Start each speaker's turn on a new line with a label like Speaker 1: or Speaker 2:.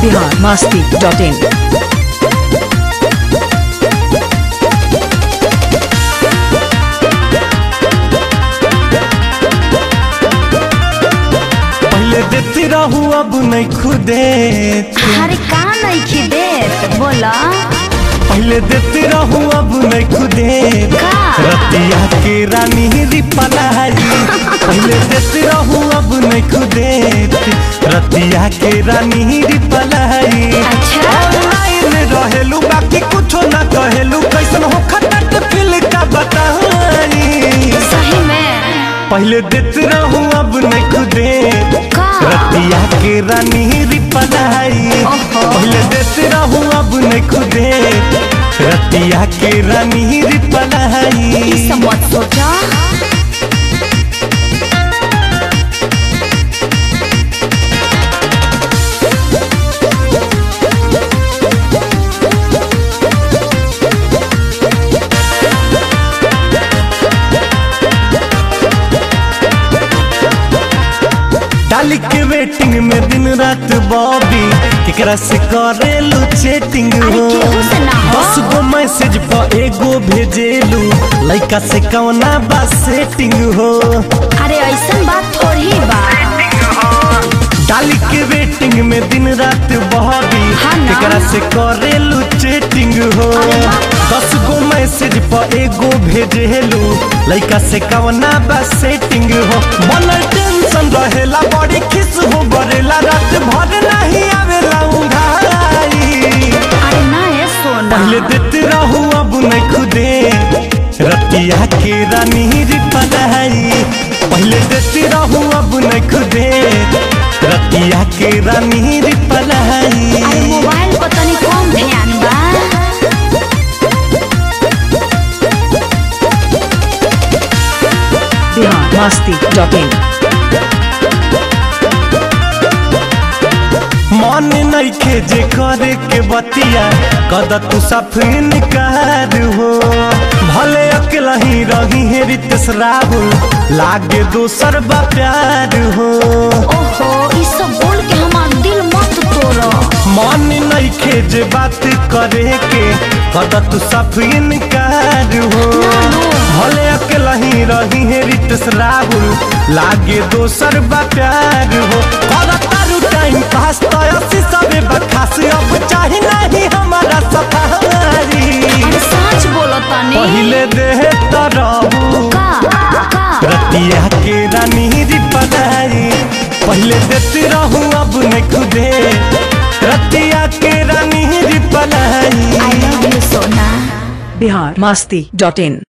Speaker 1: Bihar Masti dot इन
Speaker 2: पहले देती रहू अब नहीं खुदे
Speaker 3: अरे का नइखे देत बोला
Speaker 2: पहले देती रहू अब नहीं खुदे
Speaker 3: का?
Speaker 2: रतिया के रानी रिपलाई पहले देती रहू अब नहीं खुदे रतिया के रानी रिपलाई
Speaker 3: अच्छा।
Speaker 2: ऑनलाइन रहेलू बाकी कुछो ना कहेलू कैसन हो खटट फिल का बताई
Speaker 3: सही में
Speaker 2: पहले देते रहू अब नहीं खुदे
Speaker 3: का?
Speaker 2: रतिया के रानी रिपलाई
Speaker 3: ओहो।
Speaker 2: पहले देते रहू अब नहीं खुदे रतिया के रानी रिपलाई
Speaker 3: ई सब मत सोचा
Speaker 2: डाली के वेटिंग में दिन रात बॉबी केकरा से करेलू चैटिंग
Speaker 3: अरे
Speaker 2: हो
Speaker 3: केहू से ना हो।
Speaker 2: दस गो मैसेज पर एगो भेजेलू लइका से कौना बा सेटिंग हो
Speaker 3: अरे ऐसन बात थोड़ी बा
Speaker 2: डाली के वेटिंग में दिन रात बॉबी
Speaker 3: हाँ ना।
Speaker 2: केकरा से करेलू चैटिंग हो
Speaker 3: अरे वाह।
Speaker 2: दस गो मैसेज पर एगो भेजेलू लइका से कौना बा सेटिंग हो बनल टेंशन रहेला बड़ी खिस हो बरेला रात भर नहीं आवेला उंघाई
Speaker 3: अरे ना ये सोना
Speaker 2: पहले देते रहू अब नहीं खुदे रतिया के रानी रिपलाई पहले देते रहू अब नहीं खुदे रतिया के रानी रिपलाई
Speaker 3: अरे मोबाइल पर तनी कम ध्यान बा
Speaker 1: बिहार मस्ती डॉट इन
Speaker 2: मन नइखे जे करे के बतिया कद तू साफ इनकार हो भले अकेला ही रही है रितेश राहुल लागे दोसर बा प्यार हो
Speaker 3: ओहो ई सब बोल के हमार दिल मत तोड़ो
Speaker 2: मन नइखे जे बात करे के कद तू साफ इनकार हो भले अकेला ही रही है रितेश राहुल लागे दोसर बा प्यार हो कर तारू टाइम पास तो असी सबे बखास अब चाहे नहीं हमारा सफारी
Speaker 3: अरे सच बोलो तनी
Speaker 2: पहले देह तरहू
Speaker 3: का का
Speaker 2: रतिया के रानी रिपलाई पहले देते रहू अब नहीं खुदे रतिया के रानी रिपलाई
Speaker 3: आई लव यू सोना
Speaker 1: बिहार मस्ती डॉट इन